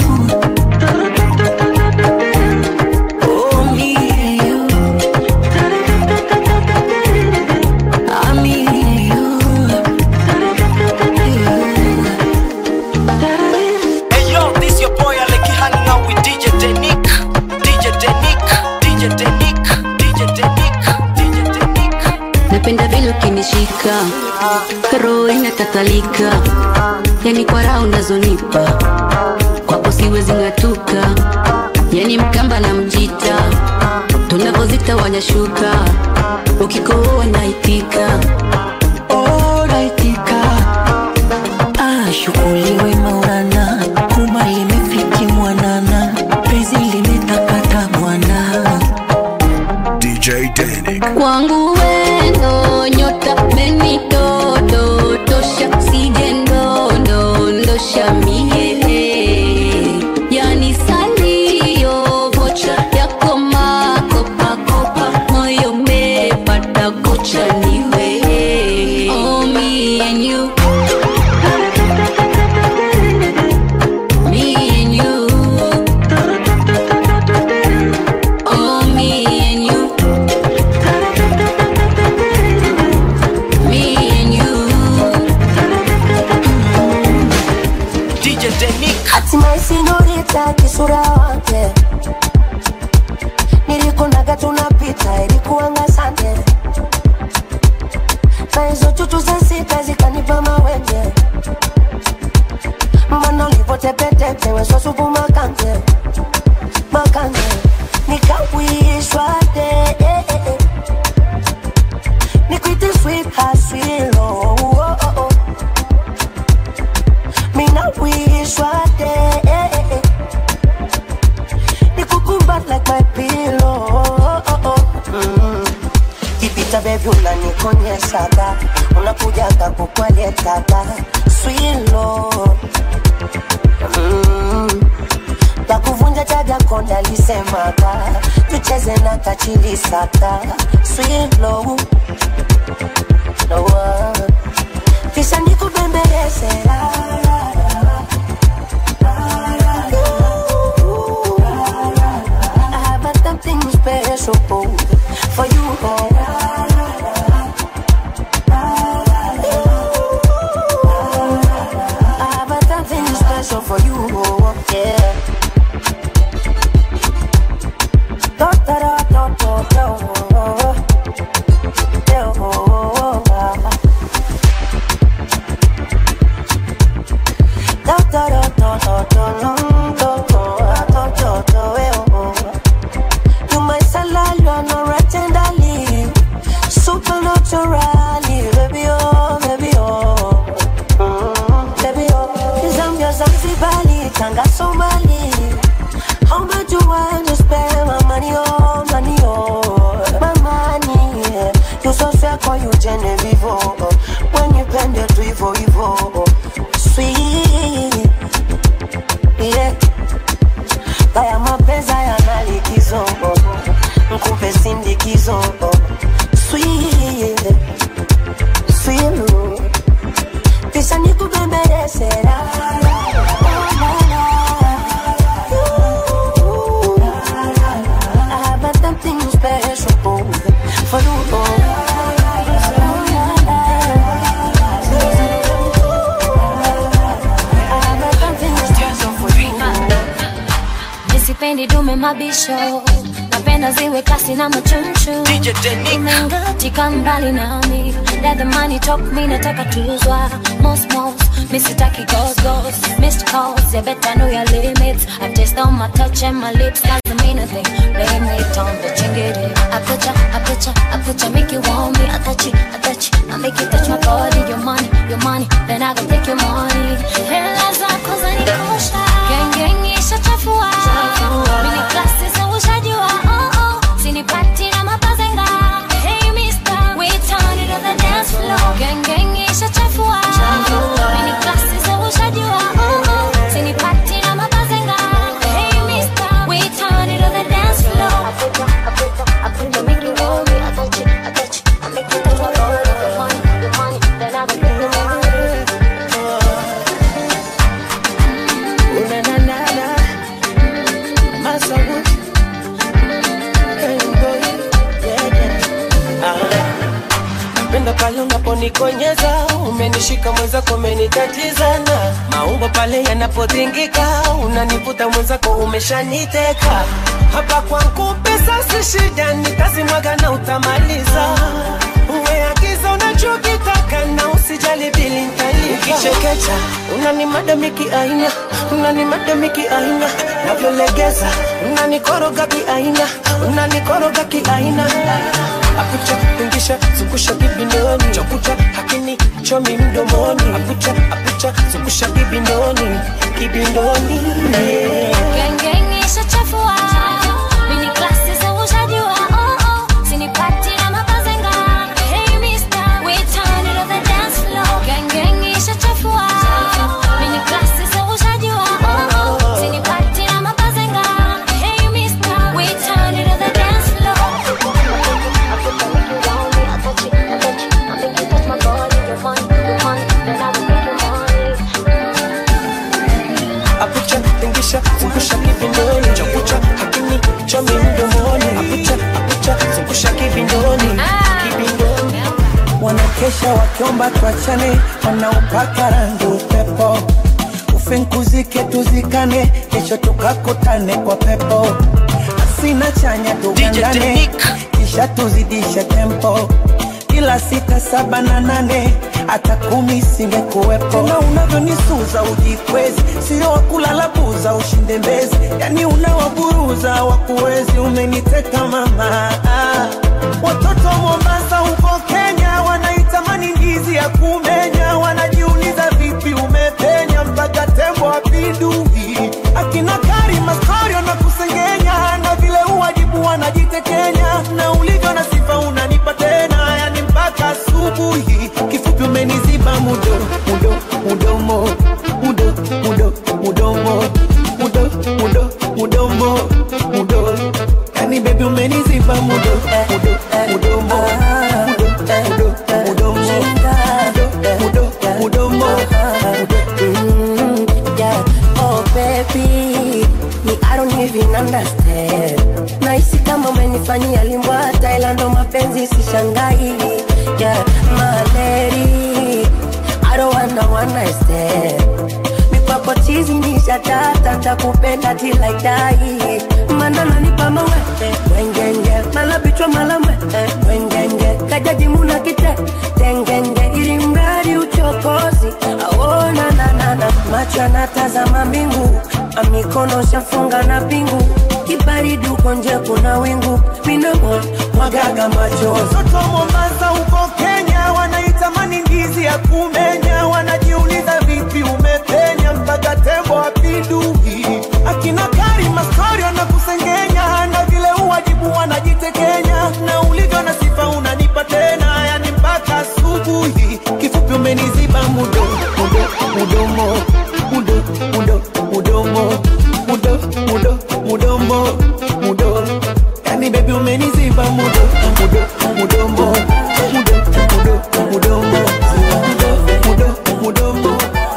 [SPEAKER 7] Hey yo, this your boy Aleki hanging out with DJ Denik. DJ Denik. DJ Denik. DJ Denik. DJ Denik.
[SPEAKER 5] napenda vile ukinishika roho inatatalika yani kwa raha unazonipa kwako siwezi ng'atuka yani mkamba na mjita tunavozita wanyashuka ukikohoa naitika
[SPEAKER 19] Oh, naitika. Ah, shukuriwe Maulana, kuma limefiki mwanana, penzi limetakata bwana.
[SPEAKER 6] DJ Danik.
[SPEAKER 5] kwangu wendo nyota menitodotosha sije ndondondosha mie yani salio vocha yako makopakopa moyo mepata kocha niwe oh, me and you. Me and you. Oh, me and you. Me and you.
[SPEAKER 7] DJ Denik.
[SPEAKER 22] hatimaye sinurita kisura wake nilikunaga tunapita ilikuanga sande na hizo chuchu za sita zikanipa mawenge mbona ulivotepetepe wesosupu makanje makanje nikawishwa de eh, eh, eh. nikwite sweet haswilo oh, oh, oh. mina wishwa de eh, eh, eh. nikukumbat like my pillow oh, oh, oh. Mm. kipita bebi unanikonyeshaga unakujaga kukwaletaga swilo mm. takuvunja chaga konda lisemaga tucheze na kachilisaka swilo no, kisha nikubembeleze la, la, la. I have a something special for you. I have a something special twende tu hivo hivo Sweet. yeah. Haya mapenzi yana likizo Nkupe sindikizo Sweet. Sweet. Kisha nikubembeleze la, la, la. I have something special for you.
[SPEAKER 1] Nisipendi dume mabisho napenda ziwe klasi na machunchu umengatika mbali nami let the money talk me nataka tuzwa most most misitaki ghost ghost missed calls you better know your limits I taste on my touch and my lips that's the main thing blame it on the chingiri I put ya I put ya I put ya make you want me I touch you I touch you I make you touch my body your money your money then I go take your money hela zako zanikosha gang gang ishachafua mini klasi za ushajua oh oh sinipati na mapazenga hey mister we turn it on the dance floor gang gang ishachafua mini klasi za ushajua oh oh sinipati na mapazenga hey mister we turn it on the dance floor I put ya, I put ya, I put ya, make you want me I touch it, I touch it, I make you touch my body your money, your money then I go take your money
[SPEAKER 22] Una na na na. Masa wood. Hey, boy. Yeah, yeah. Ah.
[SPEAKER 13] penda pale unaponikonyeza umenishika mwenzako umenitatizana maumbo pale yanapotingika unanivuta mwenzako umeshaniteka hapa kwangu pesa si shida nitazimwaga na utamaliza umeagiza unachokitaka na usijali bili ntalipa ukichekecha unanimadamiki aina unanimadamiki aina navyolegeza unanikoroga kiaina unanikoroga kiaina akucha pingisha zungusha kibindoni chakucha hakini chomi mdomoni akucha akucha zungusha kibindoni kibindoni yeah.
[SPEAKER 1] Gengeng ishachafua mini klasi za ushajua oh oh sinipati na mapazenga hey mister we turn it on the dance floor Gengeng ishachafua mini klasi za ushajua oh oh sinipati na mapazenga hey mister we turn it on the dance floor
[SPEAKER 13] akucha pingisha zungusha kibindoni chakucha hakini chomi mdomoni akucha akucha zungusha kibindoni kibindoni
[SPEAKER 4] wanakesha wakiomba tuachane, wanaopaka rangi upepo, ufinkuzike tuzikane, kesho tukakutane kwa pepo, asina chanya tugandane, kisha tuzidishe tempo, ila sita saba na nane hata kumi singekuwepo. Na unavyonisuza ujikwezi, sio wakulala buza ushinde mbezi, yani unawaburuza wakuwezi, umeniteka mama ah. Watoto wa Mombasa huko Kenya wanaitamani ndizi ya kumenya, wanajiuliza vipi umepenya mpaka tembo apindui. Akina Karima Storio na kusengenya, na vile uwajibu wanajitekenya, na ulivyo na sifa unanipa tena, yani mpaka asubuhi. Kifupi umeniziba mudo mudo mudomo mudo mudo mudomo mudo mudo mudomo mudo, yani baby umeniziba mudo mudo mudomo mudo mudo mudomo mudo mudo mudomo
[SPEAKER 22] Mm, yeah. Oh baby, me I don't even understand. Nahisi kama umenifanyia limbwa Thailand, ndo mapenzi sishangai. Yeah, my lady, I don't wanna one night stand. Mikwako chizi nishatata, takupenda till I die. Mana nanipa mawete, wengenge, mala bichwa mala mwete, wengenge, kajaji muna kite, tengenge, ili mradi uchokozi, aona na na na, macho anatazama mbingu, amikono shafunga na pingu, kibaridi uko nje kuna wingu, minamo mwagaga macho
[SPEAKER 4] Watoto wa Mombasa huko Kenya wanaitamani ndizi ya kumenya, wanajiuliza vipi umepenya mpaka tembo apindui. Akina Karima Storio na kusengenya, na vile uwajibu wanajitekenya, na ulivyo na sifa unanipa tena, yani mpaka asubuhi. Kifupi umeniziba mudo mudo mudomo mudo mudo mudomo mudo mudo mudomo mudo yani baby umeniziba mudo mudo mudomo mudo mudo mudomo mudo mudo mudomo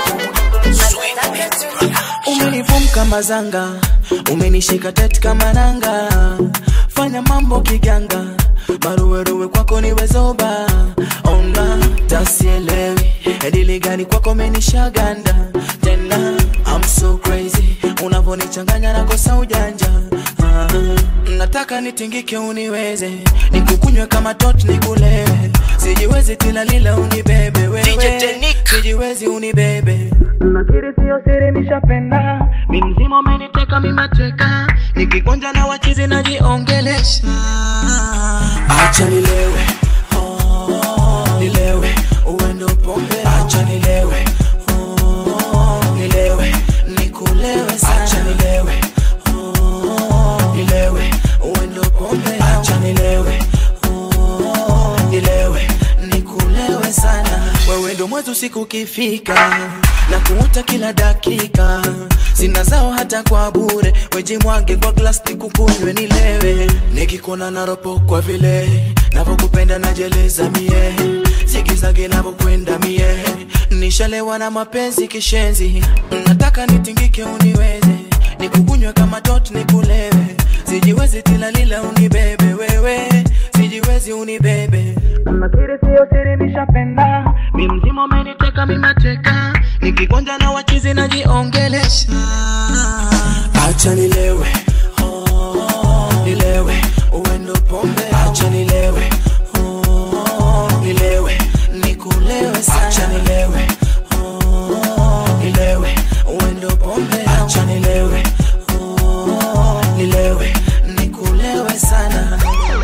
[SPEAKER 4] umenivumka mazanga umenishika tet kama nanga fanya mambo kiganga maruweruwe kwako niwezoba ona tasielewi edili gani kwako menishaganda tena I'm so crazy unavonichanganya nakosa ujanja ah, nataka nitingike uniweze nikukunywe kama tot nikulewe sijiwezi tilalila unibebe wewe sijiwezi unibebe nakiri siyo siri nishapenda mi mzima umeniteka mimateka nikikonja na wachizi najiongelesha acha nilewe oh, nilewe uendo pombe acha nilewe oh, nilewe nikulewe sana acha nilewe oh, nilewe uendo pombe acha nilewe oh, nilewe nikulewe sana wewe ndo mwetu siku kifika na kuuta kila dakika sina zao hata kwa bure wejimwage kwa glasti kukunywe nilewe nikikona naropo kwa vile navokupenda najeleza mie zigizage navokwenda mie nishalewa na mapenzi kishenzi nataka nitingike uniweze nikukunywe kama tot nikulewe sijiwezi tilalila unibebe wewe sijiwezi unibebe nakiri siyo siri nishapenda mi mzima umeniteka mimateka nikikonja na wachizi najiongelesha acha nilewe oh, nilewe uendo pombe acha nilewe oh, nilewe nikulewe sana acha nilewe oh, nilewe uendo pombe acha nilewe oh, nilewe nikulewe sana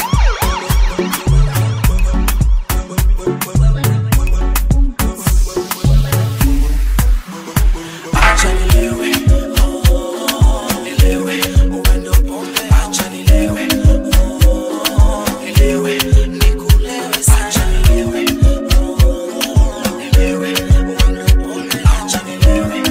[SPEAKER 4] acha nilewe oh, nilewe uendo pombe acha nilewe oh, nilewe nikulewe sana acha nilewe oh, nilewe uendo pombe acha nilewe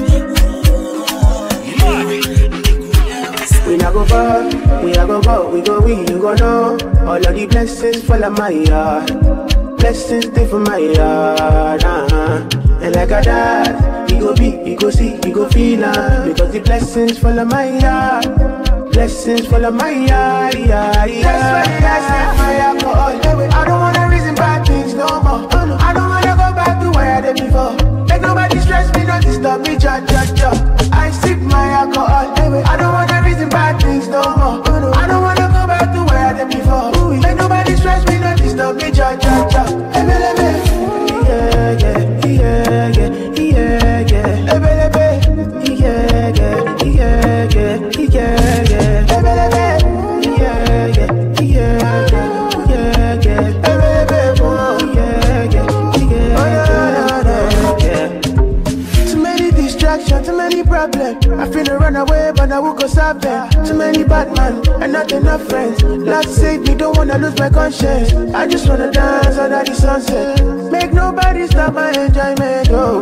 [SPEAKER 4] oh, nilewe nikulewe sana
[SPEAKER 8] We not go far, we not go go, we go we, you go know. All of the blessings fall on my yard. Blessings stay for my yard. Uh-huh. And like a dad, you go be, you go see, you go feel uh, Because the blessings fall on my yard. Blessings fall on my yard, yeah, yeah. That's why I set my alcohol. I don't wanna reason bad things no more. Oh, no. I don't wanna go back to where I did before. Make nobody stress me, not disturb me, ja, ja, ja. I sip my alcohol. I don't wanna reason bad things no more. Oh, no. I don't wanna go back to where I did before. Make nobody stress me, not disturb me, ja, ja, ja. Ebe, ebe. Yeah, yeah, yeah, yeah, yeah, yeah. Ebe, ebe. Yeah, yeah, yeah, yeah, yeah, yeah. Ebe, ebe. Yeah, yeah, yeah, yeah, yeah, yeah. Ebe, ebe. Oh, yeah, yeah, yeah, yeah, yeah. Too many distractions, too many problems. I feel to run away, but I will go solve them. Too many bad men and not enough friends. Lord save me, don't wanna lose my conscience. I just wanna dance under the sunset. Make nobody stop my enjoyment. Oh.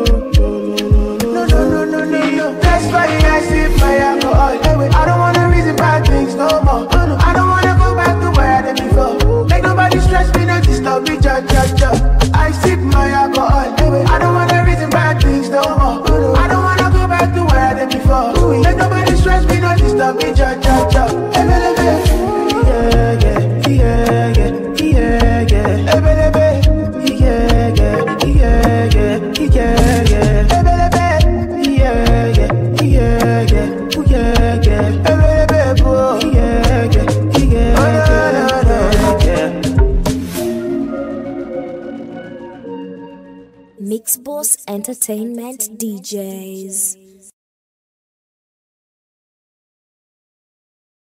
[SPEAKER 8] No, no, no, no, no, no. That's why I sip my alcohol. I don't wanna reason bad things no more. I don't wanna go back to where I did before. Make nobody stress me, not disturb me, ja, ja, ja. I sip my alcohol. I don't wanna reason bad things no more. I don't wanna go back to where I did before. Make nobody stress me, not disturb me, ja, ja, ja. Ebe, ebe. Yeah, yeah, yeah, yeah, yeah, yeah. Ebe, ebe. Yeah, yeah, yeah, yeah, yeah, yeah. Ebe, ebe. Yeah, yeah, yeah, yeah, yeah, yeah. Ebe, ebe, oh. Yeah, yeah, yeah, yeah, yeah.
[SPEAKER 1] Mix Boss Entertainment DJs.